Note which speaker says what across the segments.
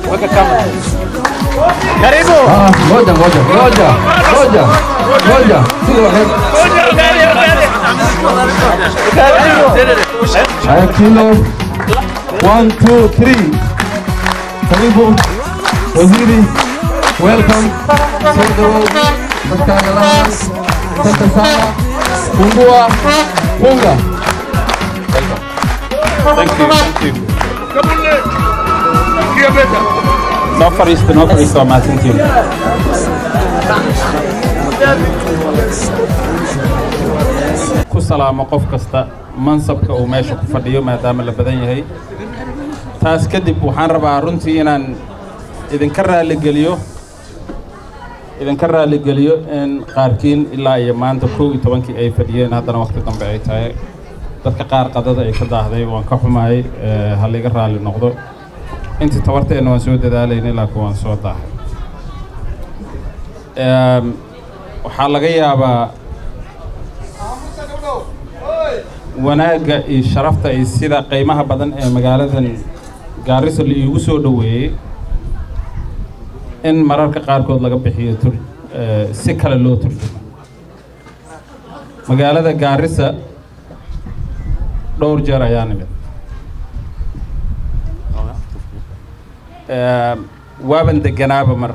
Speaker 1: Karibu.
Speaker 2: Ah, ngoja ngoja ngoja ngoja ngoja sida waxay haya kilo one two three karibu waziri welcome soo dhawow dadkaaga lahan asante sana fungua funga
Speaker 1: Noo fadhiista noo fadhiista waa mahadsantihiin ku salaamo qof kasta mansabka uu meesha ku fadhiyo maadaama la badan yahay taas kadib waxaan rabaa runtii inaan idinka raalligeliyo idinka raalligeliyo in qaarkiin ilaa iyo maanta kow iyo tobankii ay fadhiyeen haddana waqti dambe ay tahay dadka qaar qadada ay ka daahday waan ka xumahay eh, ha liga raalli noqdo intii tabarteenna waan soo dadaalayna laakiin waan soo daahay Em, waxaa laga yaabaa wanaagga iyo sharafta iyo sida qiimaha badan ee magaaladan gaarisa la iigu soo dhoweeyey in mararka qaarkood laga bixiyo tur eh, si kale loo turjumo magaalada gaarisa dhowr jeer ayaa nimid Em, waaban deganaaba mar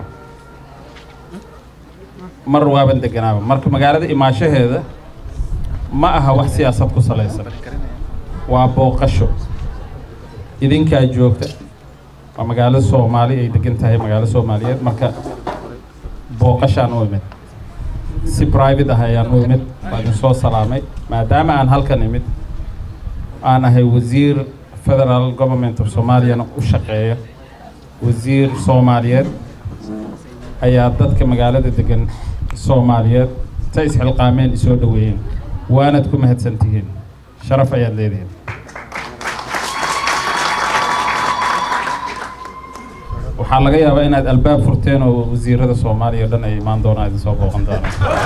Speaker 1: mar waaban deganaaba marka magaalada imaashaheeda ma aha wax siyaasad ku salaysan waa booqasho idinkaa joogta waa magaalo soomaali ay degan tahay magaalo soomaaliyeed marka booqashaan u imid si private ah ayaan u imid waa idin soo salaamay maadaama aan halkan imid aan ahay wasiir federal government of soomaaliyana u shaqeeya wasiir soomaaliyeed ayaa dadka magaalada degan soomaaliyeed ta isxilqaameen isoo dhoweeyeen waanad ku mahadsan tihiin sharaf ayaad leedihiin waxaa laga yaabaa inaad albaab furteen oo wasiirada soomaaliya o dhan ay imaan doonaan idin soo booqan doonaan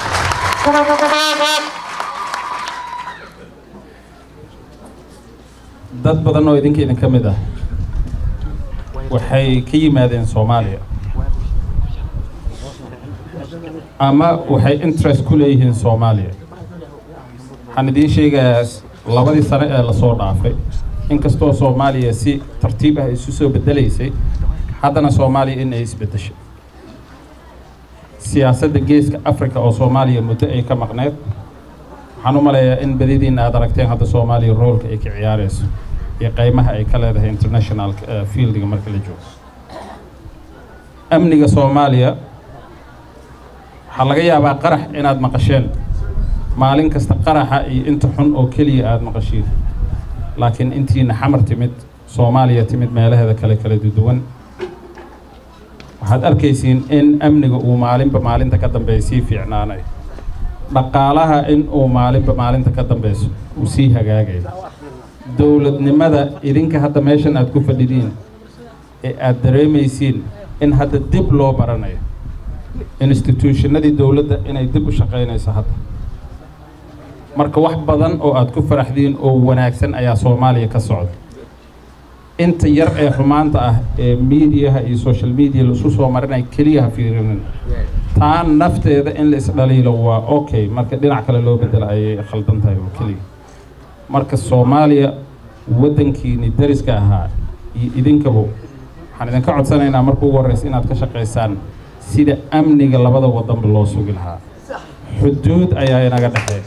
Speaker 1: dad badan oo idinka idin ka mid ah waxay ka yimaadeen soomaaliya ama waxay interest ku leeyihiin soomaaliya waxaan idiin sheegayaa labadii sano ee lasoo dhaafay inkastoo soomaaliya si tartiib ah isu soo bedelaysay haddana soomaaliya in ay isbedeshay siyaasadda geeska africa oo soomaaliya muddo ay ka maqneed waxaan u maleeyaa in badidiina aad aragteen hadda soomaaliya roolka ay ka ciyaarayso iyo qaymaha ay ka leedahay international eh, fieldiga marka la joogo amniga soomaaliya waxaa laga yaabaa qarax inaad maqasheen maalin kasta qaraxa iyo inta xun oo keliya aad maqashiin laakiin intiina xamar timid soomaaliya timid meelaheeda kale kala duwan waxaad arkaysiin in amniga uu maalinba maalinta ka dambeeya sii fiicnaanayo dhaqaalaha in uu maalinba maalinta ka dambeyso uu sii hagaagayo dowladnimada idinka hadda meeshan aad ku fadhidiin ee aad dareemaysiin in hadda dib loo baranayo institutionadii dowladda inay dib u shaqaynayso hadda marka wax badan oo aad ku faraxdiin oo wanaagsan ayaa soomaaliya ka socda inta yar ee xumaanta ah ee miidiyaha iyo social media laisu soo marinay keliya ha fiirinin taa nafteeda in la isdhaliilo waa okay marka dhinac kale loo bedelo ayay khaldan tahay oo keliya marka soomaaliya waddankiini dariska ahaa iyo idinkaba waxaan idinka codsanaynaa marka ugu horreysa inaad ka shaqaysaan sida amniga labada waddanba loo sugi lahaa xuduud ayaa inaga dhexeeya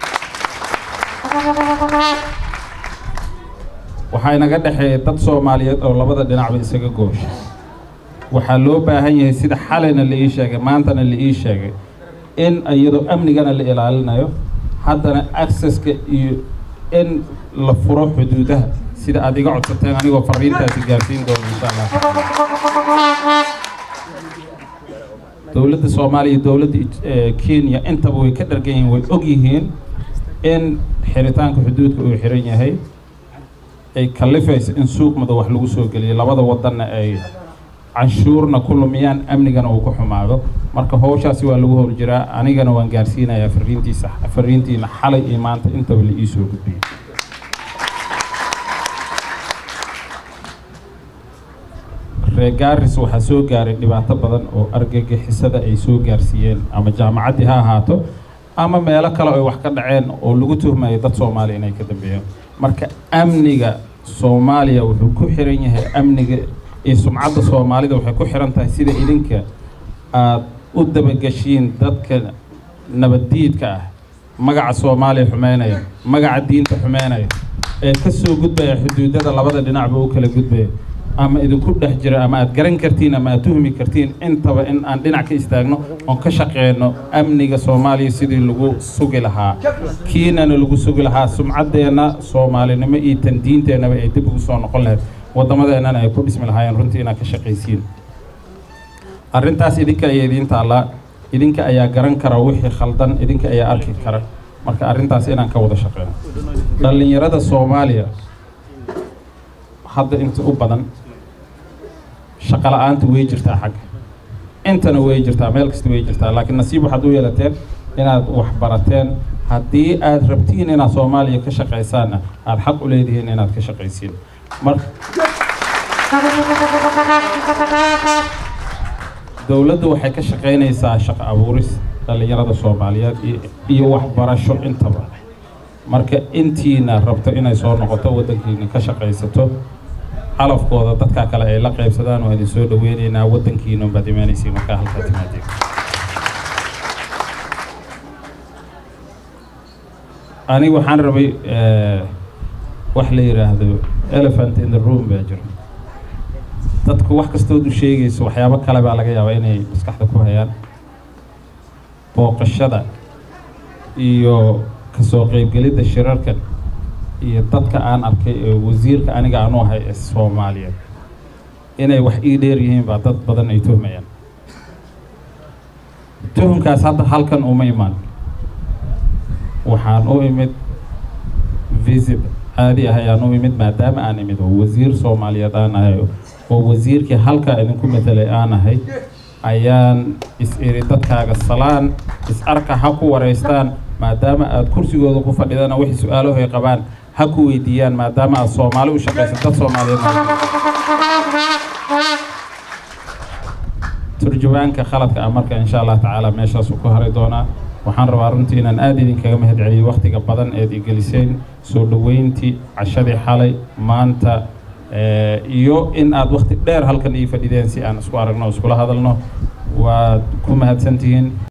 Speaker 1: waxaa inaga dhexeeya dad soomaaliyeed oo labada dhinacba isaga goosha waxaa loo baahan yahay sida xalayna la ii sheegay maantana la ii sheegay in iyadoo amnigana la ilaalinayo haddana accesska iyo in la furo xuduudaha sida aad iga codsateen anigoo fariintaasi gaarsiin doono insha allah dowladda soomaaliya iyo dowladda eh, kenya intaba way ka dhargan yihiin way og yihiin in xiritaanka xuduudka uu xiran yahay ay kalifayso in suuq madow wax lagu soo geliyo labada wadanna ay canshuurna ku lumiyaan amnigana uu ku xumaado marka howshaasi waa lagu howl jiraa anigana waan gaarsiinayaa fariintiisa fariintiina xalay iyo maanta intaba la ii soo gudbiyey reer gaaris waxaa soo gaaray dhibaato badan oo argagixisada ay soo gaarsiiyeen ama jaamacaddii ha ahaato ama meelo kale ay wax ka dhaceen oo lagu tuhmayo dad soomaaliya inay ka dambeeyeen marka amniga soomaaliya wuxuu ku xiran yahay amniga iyo sumcadda soomaalida waxay ku xiran tahay sida idinka aad u dabageshiin dadka nabaddiidka ah magaca soomaaliya xumeynaya magaca diinta xumeynaya ee ka soo gudbaya xuduudada labada dhinacba u kala gudbaya ama idinku dhex jira ama aad garan kartiin ama aad tuhmi kartiin intaba in aan dhinac ka istaagno oon ka shaqeyno amniga soomaaliya sidii lagu sugi lahaa kiinana lagu sugi lahaa sumcaddeenna soomaalinimo iyo tan diinteennaba ay dib ugu soo noqon lahayd wadamadeennana ay ku dhismi lahaayeen runtii inaad ka shaqaysiin arrintaas idinka ayaa idiin taallaa idinka ayaa garan kara wixii khaldan idinka ayaa arki kara marka arrintaas inaan ka wada shaqeyno dhallinyarada soomaaliya hadda inta u badan shaqo la-aanta way jirtaa xagga intana way jirtaa meel kasta way jirtaa laakiin nasiib waxaad u yeelateen inaad wax barateen haddii aad rabtiin inaad soomaaliya ka shaqaysaanna aad xaq u leedihiin inaad ka shaqaysiin mar dowladdu waxay ka shaqaynaysaa shaqo abuuris dhallinyarada soomaaliyeed iyo waxbarasho intaba marka intiina rabto inay soo noqoto waddankiina ka shaqaysato calafkooda dadkaa kale ay la qaybsadaan waa idin soo dhaweynaynaa waddankiina baad imaanaysiin markaa halkaa timaadeen aniga waxaan rabay wax la yidhaahdo elephant in the room baa jiro dadku wax kastood u sheegayso waxyaabo kale baa laga yaabaa inay maskaxda ku hayaan booqashada iyo kasoo qaybgelidda shirarkan iyo dadka aan arkay ee wasiirka aniga aanu ahay ee soomaaliyeed inay wax ii dheer yihiin baa dad badan ay tuhmayaan tuhumkaas hadda halkan uma imaan waxaan u imid visit caadi ah ayaan u imid maadaama aan imid oo wasiir soomaaliyeed aan ahay oo wasiirkii halkaa idinku matelay aan ahay ayaan is-iri dadkaaga salaan is-arka ha ku waraystaan maadaama aad kursigooda ku fadhidana wixii su-aalaho ay qabaan ha ku weydiiyaan maadaama aad soomaali u shaqayso dad soomaaliyeed turjubaanka khaladka ah marka insha allah tacaala meeshaasuu ku haray doonaa waxaan rabaa runtii inaan aada idinkaga mahad celiyo wakhtiga badan eed igeliseen soo dhoweyntii cashadii xalay maanta iyo in aad wakti dheer halkan ii fadhideen si aan isku aragno o iskula hadalno waad ku mahadsantihiin